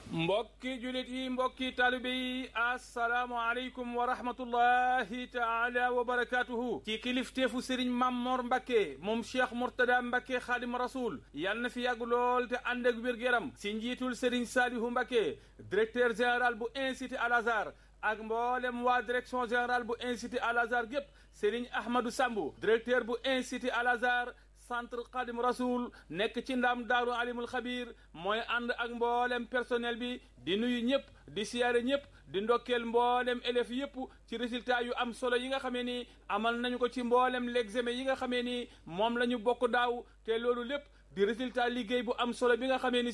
mbokki julit yi mbokki taalibe yi asalaamualeykum wa rahmatullahi taala wa barakatuhu ci kilifteefu sëriñ Mammoor Mbacke moom cheikh Mourtada Mbacke xaadim rasul yal na fi yàgg lool te ànd ak wér-gu-yaram si njiitul sëriñ Saalihu Mbacke directeur général bu institut Al Azhar ak mboolem waa direction générale bu institut Al Azhar gépp sëriñ Ahmadou Sambu directeur bu institut Al Azhar centre Xadim Rasoul nekk ci ndam daaru alimul xabir mooy ànd ak mboolem personnel bi di nuyu ñëpp di siyaare ñëpp di ndokkeel mboolem élèves yëpp ci résultat yu am solo yi nga xamee ni amal nañu ko ci mboolem l'examen yi nga xamee ni moom la ñu bokk daaw te loolu lépp di résultat liggéey bu am solo bi nga xamee ni